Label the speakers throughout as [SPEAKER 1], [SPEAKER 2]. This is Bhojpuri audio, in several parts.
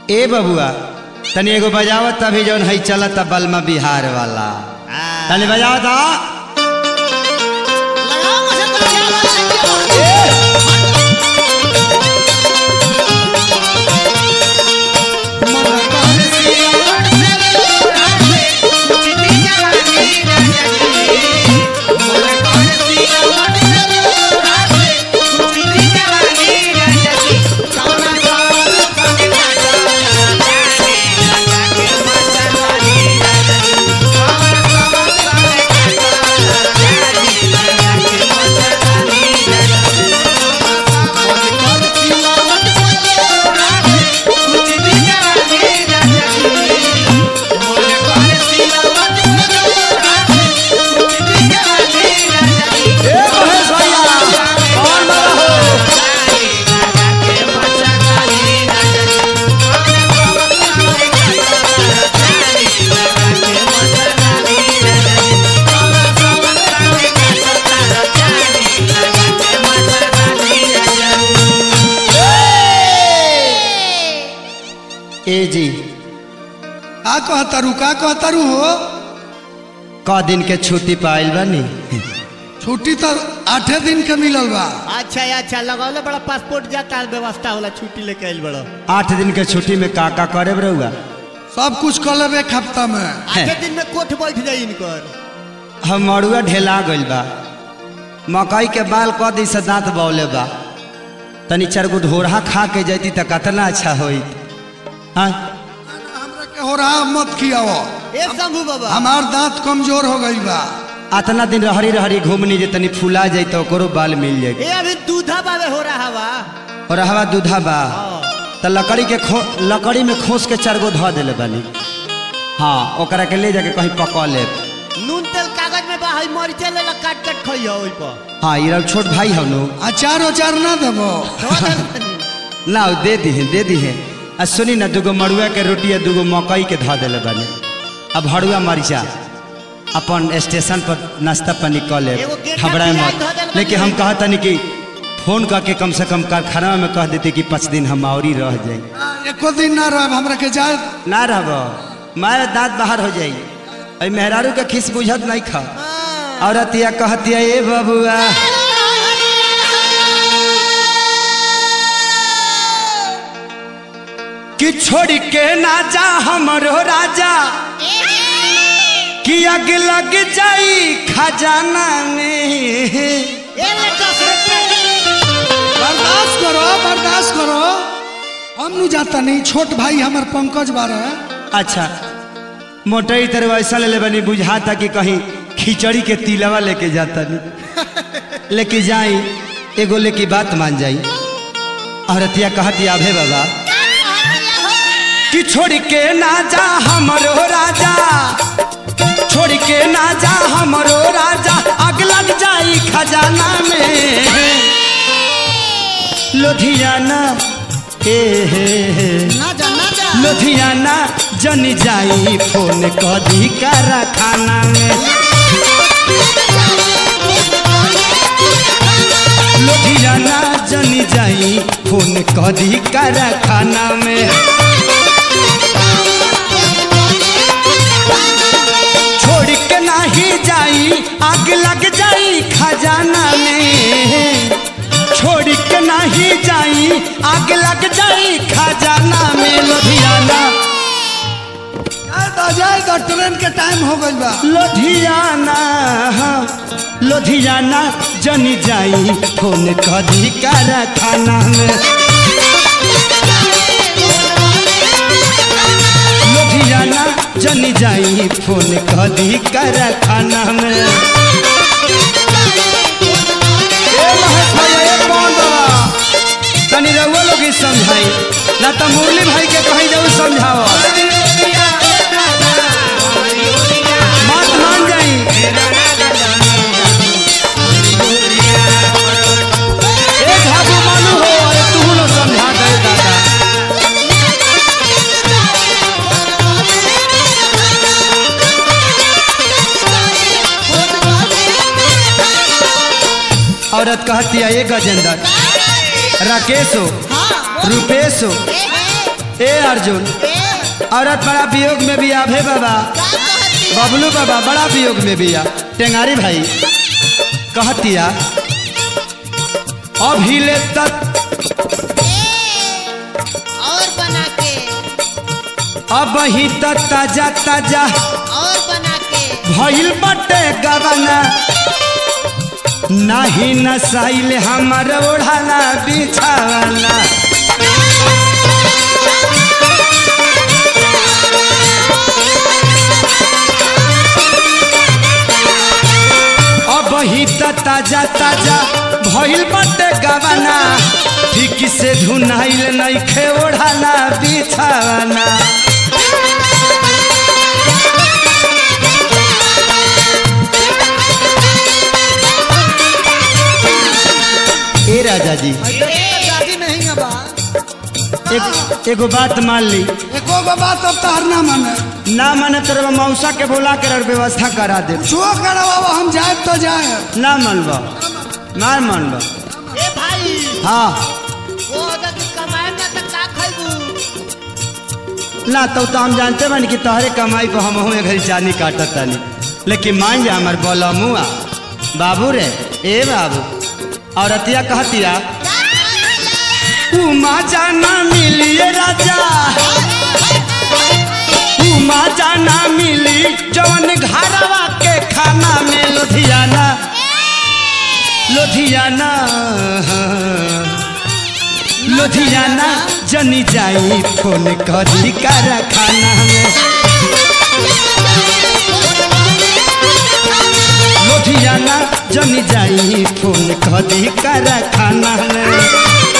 [SPEAKER 1] ए बबुआ तनी एगो बजावत अभी जौन है चलत बलमा बिहार वाला तनी बजावत आ
[SPEAKER 2] लगाओ मुझे तो क्या बात है
[SPEAKER 1] ए महेश भैया कौन बाबा हो ए जी
[SPEAKER 3] का कहतारू का कहतारू हो
[SPEAKER 1] क दिन के छुट्टी पाइल बानी
[SPEAKER 3] छुट्टी तो आठे दिन के मिलल बा
[SPEAKER 2] अच्छा अच्छा लगौले बड़ा पासपोर्ट जाता है व्यवस्था होला छुट्टी लेके आइल बड़ा
[SPEAKER 1] आठ दिन के छुट्टी में का का करे रहुआ
[SPEAKER 3] सब कुछ कर लेब एक हफ्ता में
[SPEAKER 2] आधे दिन में कोठ बैठ जाई इनकर
[SPEAKER 1] हम मड़ुआ ढेला गइल बा मकई के बाल क दी से दांत बौले बा तनी चार गो ढोरहा खा के जैती त कतना अच्छा होई हाँ
[SPEAKER 3] हमरा के हो रहा मत खियाओ
[SPEAKER 2] ए शंभू बाबा
[SPEAKER 3] हमार दांत कमजोर हो गई बा
[SPEAKER 1] अतना दिन रहरी रहरी घूमनी जे तनी फुला जाई तो ओकरो बाल मिल जाई
[SPEAKER 2] ए अभी दूधा बाबे हो रहा बा
[SPEAKER 1] और हवा दूधा बा
[SPEAKER 2] हाँ।
[SPEAKER 1] त लकड़ी के खो लकड़ी में खोस के चार गो धो देले बानी हाँ ओकरा के ले जाके कहीं पका ले
[SPEAKER 2] नून तेल कागज में बा हई मरीचे ले ला काट काट खइयो ओइ पर
[SPEAKER 1] हाँ ये छोट भाई हम नु
[SPEAKER 3] अचार उचार ना देबो
[SPEAKER 2] धो दे तनी।
[SPEAKER 1] ना दे दी है दे दी है आ सुनी ना दूगो मड़ुआ के रोटी आ दूगो मकई के धो देले बानी अब हड़ुआ मरीचा अपन स्टेशन पर नाश्ता पानी कर ले
[SPEAKER 2] एगो गेठा
[SPEAKER 1] घबराए
[SPEAKER 2] पियाज
[SPEAKER 1] मत
[SPEAKER 2] धो देले बानी।
[SPEAKER 1] लेकिन हम कहतनी कि फोन करके कम से कम कारखाना में कह देते कि पाँच दिन हम और ही रह जाए
[SPEAKER 3] एको दिन ना रह हमरा के जाए
[SPEAKER 1] ना रहब मारे दांत बाहर हो जाई अई मेहरारू के खिस बुझत नहीं खा
[SPEAKER 2] हाँ।
[SPEAKER 1] औरतिया कहतिया ए बबुआ कि छोड़ के ना जा हमरो राजा कि अग लग जाई खजाना में
[SPEAKER 2] ए ले दस रुपया
[SPEAKER 3] बर्दाश्त करो बर्दाश्त करो हम नु जाता नहीं छोट भाई हमर पंकज बारे
[SPEAKER 1] अच्छा मोटई तरह ऐसा ले ले बनी बुझाता कि कहीं खिचड़ी के तिलवा लेके जाता नहीं लेके जाई एगो लेके बात मान जाई औरतिया कहती आभे बाबा कि छोड़ के ना जा हमरो राजा छोड़ के ना जा हमरो राजा आग लग जाई खजाना में लुधियाना हे हे हे
[SPEAKER 2] ना जा ना जा
[SPEAKER 1] लुधियाना जन जाई फोन कदी कारखाना में लुधियाना जन जाई फोन कदी कारखाना में छोड़ के नाही जाई आग लग जाई खजाना में छोड़ के नाही जाई आग लग जाई खजाना में लुधियाना
[SPEAKER 3] जाए तो जाए तो ट्रेन के टाइम हो गइल बा
[SPEAKER 1] लुधियाना लुधियाना जनी जाई फोन कदी कारखाना में लुधियाना जनी जाई फोन कदी कारखाना में ए महेश भैया ए कौन बाबा तनी रउआ लोग ही समझाई ना तो मुरली भाई के कहीं जाऊ समझाओ बात मान जाई ए झाबू मालू हो अरे तू लोग समझा दे दादा औरत कहती है ये गजेंद्र राकेश हो
[SPEAKER 2] हाँ
[SPEAKER 1] रूपेश हो ए अर्जुन
[SPEAKER 4] ए
[SPEAKER 1] औरत बड़ा वियोग में भी आभे बाबा
[SPEAKER 4] का कहती है?
[SPEAKER 1] बबलू बाबा बड़ा वियोग में भी आ टेंगारी भाई कहतिया अभिले तक
[SPEAKER 4] ए, और बना के
[SPEAKER 1] अब ही तक ताजा ताजा
[SPEAKER 4] और बना के
[SPEAKER 1] भइल बटे गवना नाही नसाइल हमर ओढ़ाना बिछावना अब ही त ताजा ताजा भइल बटे गवना ठीक से धुनाइल नइखे ओढ़ाना बिछावना ए राजा जी
[SPEAKER 3] दादी नहीं है बा
[SPEAKER 1] एक एगो बात मान ली
[SPEAKER 3] एको गो बात अब तहर ना माने
[SPEAKER 1] ना माने तेरे मौसा के बोला कर व्यवस्था करा दे
[SPEAKER 3] जो करवाओ हम जाए तो जाए
[SPEAKER 1] ना मानबा ना मानबा
[SPEAKER 2] ए भाई
[SPEAKER 1] हाँ
[SPEAKER 2] वो अगर कमाएगा तो का खैबू
[SPEAKER 1] ना तो, तो हम जानते बानी कि तोहरे कमाई पर हम एक घड़ी जानी काटत तानी लेकिन मान जा हमार बोला मुआ बाबू रे ए बाबू औरतिया कहतिया उमा जाना मिलिए राजा उमा जाना मिली जवन घरवा के खाना में लुधियाना लुधियाना लुधियाना जनी जाई फोन करी कारखाना में लुधियाना जनी जाई फोन करी कारखाना में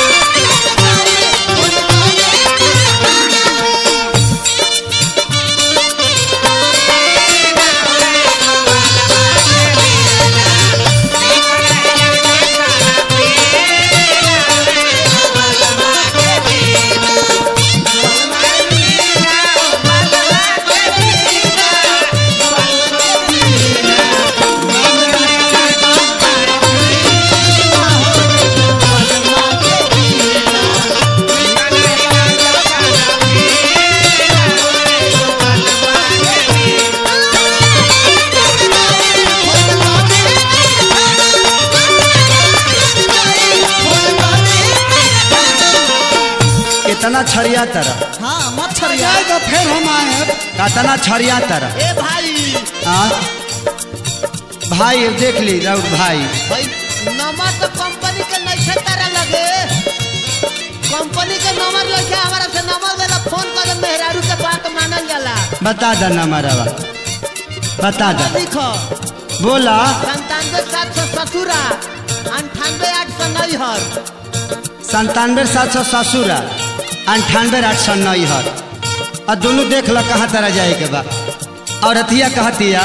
[SPEAKER 1] कितना छरिया तरह
[SPEAKER 3] हाँ मच्छर जाए तो फिर हम आए
[SPEAKER 1] कितना छरिया तरह
[SPEAKER 2] ए भाई
[SPEAKER 1] हाँ भाई देख ली राउत भाई
[SPEAKER 2] भाई नंबर तो कंपनी के नहीं छे तारा लगे कंपनी के नंबर लगे हमारा से नंबर देला फोन कर दे मेहरारू के बात मानल जाला
[SPEAKER 1] बता दा ना हमारा बता दा
[SPEAKER 2] लिखो
[SPEAKER 1] बोला
[SPEAKER 2] संतानवे सात सौ ससुरा अंठानवे आठ सौ नैहर
[SPEAKER 1] संतानवे सात सौ ससुरा अंठानवे आठ सौ नैहर और दोनों देख लो कहाँ तरह जाए के बा और अथिया कहतिया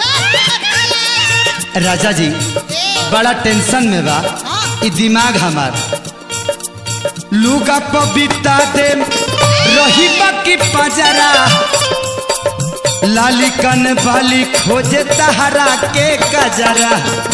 [SPEAKER 1] राजा जी बड़ा टेंशन में बा ई दिमाग हमार लुगा पबिता दे रही बाकी पजरा लाली कन बाली खोजे तहरा के कजरा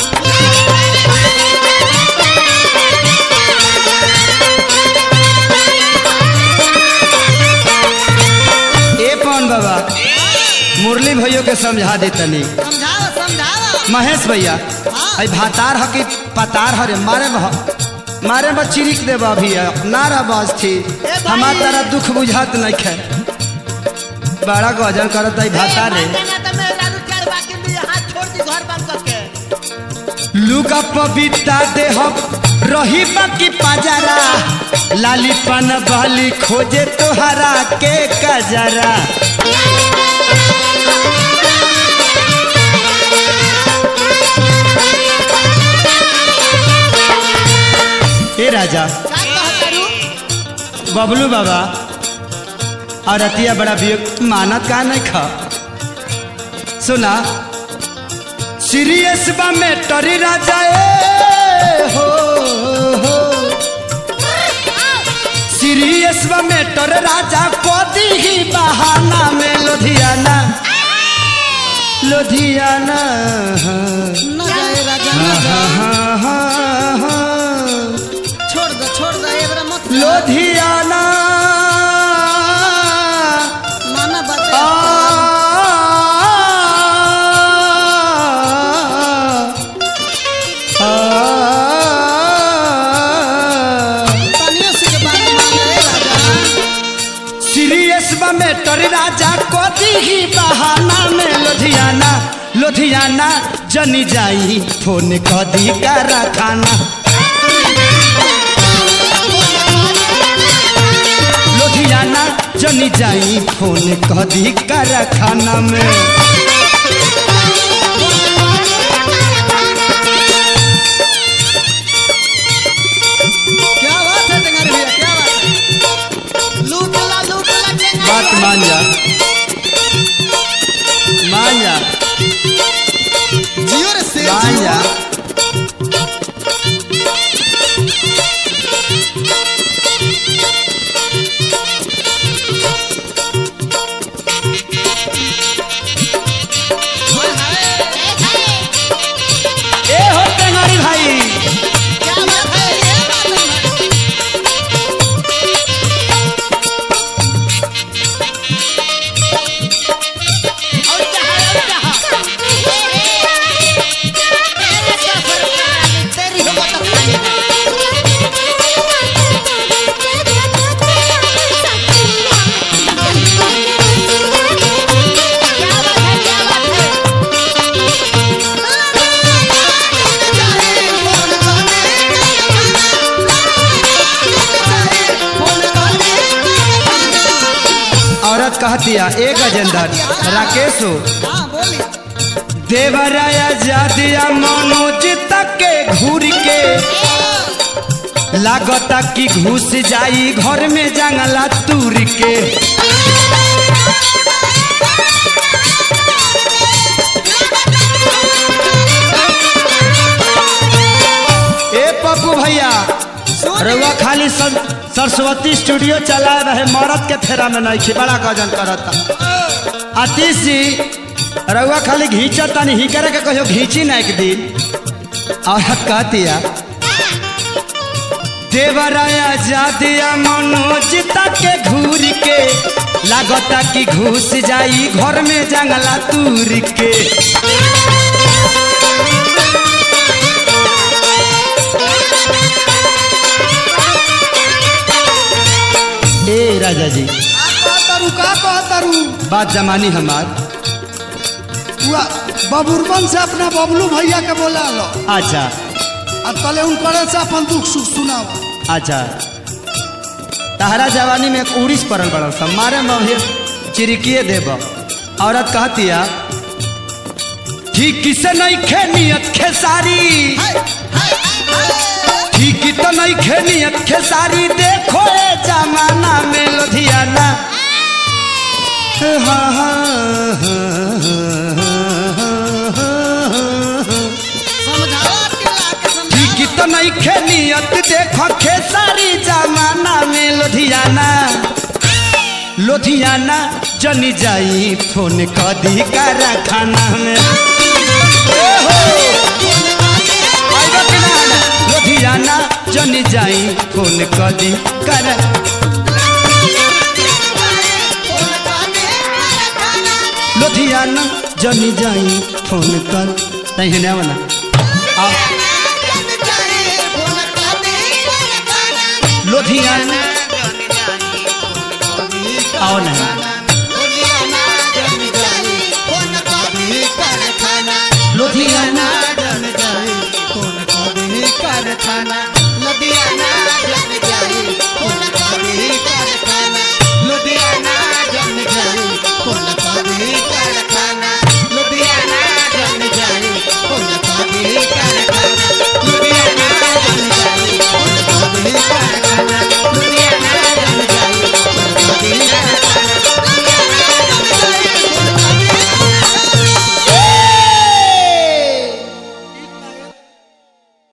[SPEAKER 1] ए पवन बाबा मुरली भैया के समझा दे तनी
[SPEAKER 4] समझाओ समझाओ
[SPEAKER 1] महेश भैया आई भातार ह कि पतार हरे मारे बह मारे बा चिरिक दे अभी ना रह बस थी हमार तारा दुख बुझात नहीं खे बड़ा गजन करत आई भातार रे
[SPEAKER 2] ना तो मेहरारू चार बाकी में हाथ छोड़ दी घर बंद करके
[SPEAKER 1] लुगा पबिता देह रही बाकी पजरा लाली पन बाली खोजे तोहरा के कजरा ए राजा
[SPEAKER 4] का कहतरू
[SPEAKER 1] बबलू बाबा और अतिया बड़ा वियोग मानत का नहीं खा सुना सीरियस बा में टरी राजा ए हो हो सीरियस बा में टर राजा कोदी ही बहाना में लुधियाना लुधियाना
[SPEAKER 4] न जाए राजा न
[SPEAKER 1] हाँ,
[SPEAKER 4] जाए
[SPEAKER 1] हाँ, हाँ, हाँ।
[SPEAKER 4] छोड़ दो छोड़ दो एबरा मत जा।
[SPEAKER 1] लुधियाना केसबा में टर राजा कदी ही बहाना में लुधियाना लुधियाना जनी जाई फोन कदी करा खाना लुधियाना जनी जाई फोन कदी करा खाना में
[SPEAKER 4] क्या बात है टेंगारी भैया क्या बात है
[SPEAKER 2] लूटला लूटला टेंगारी
[SPEAKER 1] बात मान जा मान जा
[SPEAKER 4] जियो रे शेर
[SPEAKER 1] मान
[SPEAKER 4] जियो
[SPEAKER 1] जा ए हो टेंगारी भाई
[SPEAKER 2] क्या बात है ये बात है और चाहा और चाहा तेरी हो तो खाली क्या बात है क्या बात है
[SPEAKER 1] औरत कहतिया ए गजेंद्र राकेश हो
[SPEAKER 4] हाँ बोली
[SPEAKER 1] देवराया जादिया मनोज तक के घूर के लागता कि घुस जाई घर में जंगला तूर के ए पप्पू भैया रउआ खाली सर, सरस्वती स्टूडियो चला रहे मरद के फेरा में नहीं खी बड़ा गजन करता आतीश जी रउआ खाली घींचत तनी ही करे के कहियो घींची ना एक दिन औरत कहतिया देवराया जादिया मनोज तक के घूर के लागता कि घुस जाई घर में जंगला तूर के ए राजा जी
[SPEAKER 3] का कहतारू का कहतारू
[SPEAKER 1] बात जमानी हमार
[SPEAKER 3] हुआ बबुरबन से अपना बबलू भैया के बोला लो
[SPEAKER 1] अच्छा
[SPEAKER 3] आ तले उनकरे से अपन दुख सुख सुनाओ
[SPEAKER 1] अच्छा तहरा जवानी में एक उड़ीस पड़ल बड़ल सब मारे में अभी चिरिकिए देब औरत कहतिया ठीक से नहीं खे नियत खेसारी ठीक तो नहीं खे नियत खेसारी देखो ए जमाना में लुधियाना हाँ, हाँ, हाँ, हाँ, हाँ, हाँ।
[SPEAKER 4] समझावा के ला के समझावा
[SPEAKER 1] ठीक तो नहीं खेलियत देखो खेसारी जमाना में लुधियाना लुधियाना जनी जाई फोन कदी करा खाना में ए हो, आइबा कि ना आना? लुधियाना जनी जाई फोन कदी करा लुधियाना जनी जाई फोन कर तही ना वाला आओ लुधियाना आओ ना लुधियाना
[SPEAKER 4] कौन कभी कारखाना